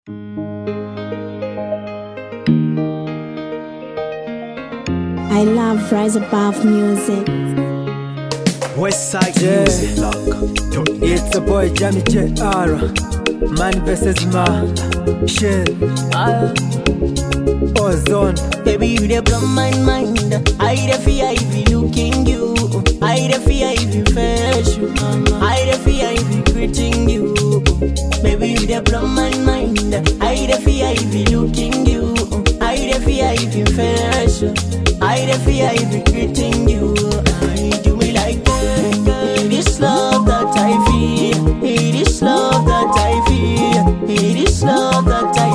I love Rise Above music. Westside Yeah. Music Lock. It's a boy Jamie JR Man versus man Shell Ozone Baby, you dey blow my mind. I dey fear if you looking you. I dey fear if you fresh you. I dey fear if you greeting you. Baby, you dey blow my mind. I dey fear if you looking you. I dey fear if you fresh you. I dey fear if you greeting you. I do me like that. It is love that I feel. It is love that I feel. It is love that I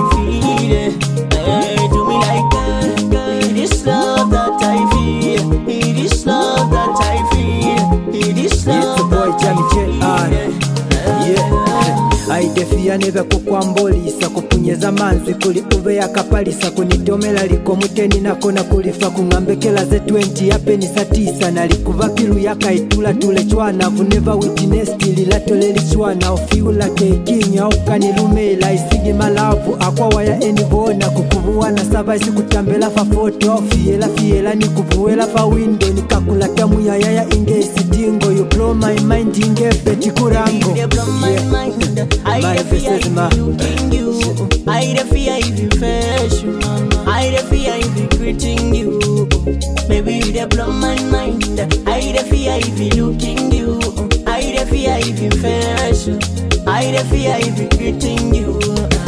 feel. Hey, do me like that. It is love that I feel. It is love that I feel. It is It's a love boy that Jamie I JR feel. Yeah aidefia neve kukwambolisa kupunyeza manzi kuli uve yakapalisa kunitomela liko muteni nako na kulifa kung'ambekela ze 20 yapenisa tisa nalikuva pilu yakaitula tule chwana vuneva witinesti lilatoleli chwana ofiula kekinya ukanilumela isigi malavu akwawaya enivona kukuvuwana sava isikutambela fa foto fiyela fiyela nikuvuwela fa windo nikakulata muyayaya inge isitingo you blow my mind inge petikurango You dey blow my mind. I My dey fear versus if my- you looking you. I dey fear if you fresh you. I dey fear if you greeting you. Baby, you dey blow my mind. I dey fear if you looking you. I dey fear if you fresh you. I dey fear if you greeting you.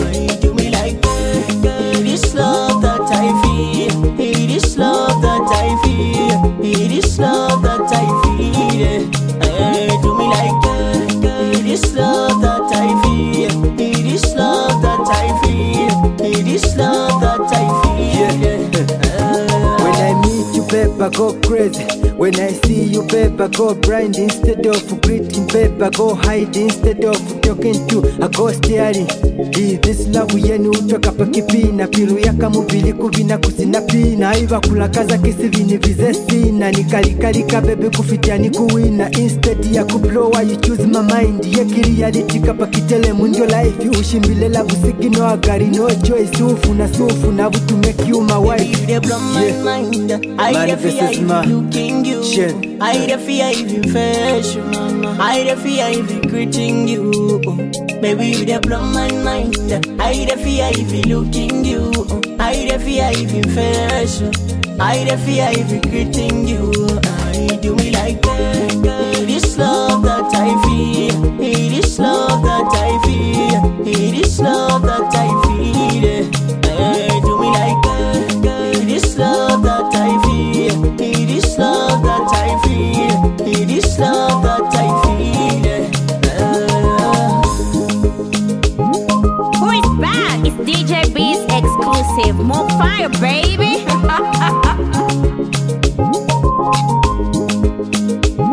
I do me like that. It is love that I feel. It is love that I feel. It is love that I feel. Hey, do me like that. It is love that I feel. It is love that I feel. It is love that I feel. When I meet you, paper go crazy. When I see you, paper go blind. Instead of greeting, paper go hide. Instead of talking to, I go staring. Hey, this love yenu utoka pakipina pilu yaka mubili kuvina kusina pina iva kulakaza kisivini vize sina nikalikalika bebe kufitia ni kuwina instead ya kublowa you choose my mind yekili yalitika pakitele mundio life ushimbilela busigino agari no choice ufu na sufu na butu make you my Baby, wife you dey blow my Yeah. mind. I Man dey fear versus if man. you looking you. Shit. I dey fear if you fresh you. I dey fear if you greeting you. Baby, you dey blow my mind. I dey fear if you looking you. I dey fear if you fresh you. I dey fear if you greeting you. I do me like that. It is love that I feel. It is love that I feel. It is love that I feel. Hey, do me like that. It is love that I feel. It is love that I feel. It is love that I feel. Ah. Who is back? It's DJ B's exclusive. More fire, baby.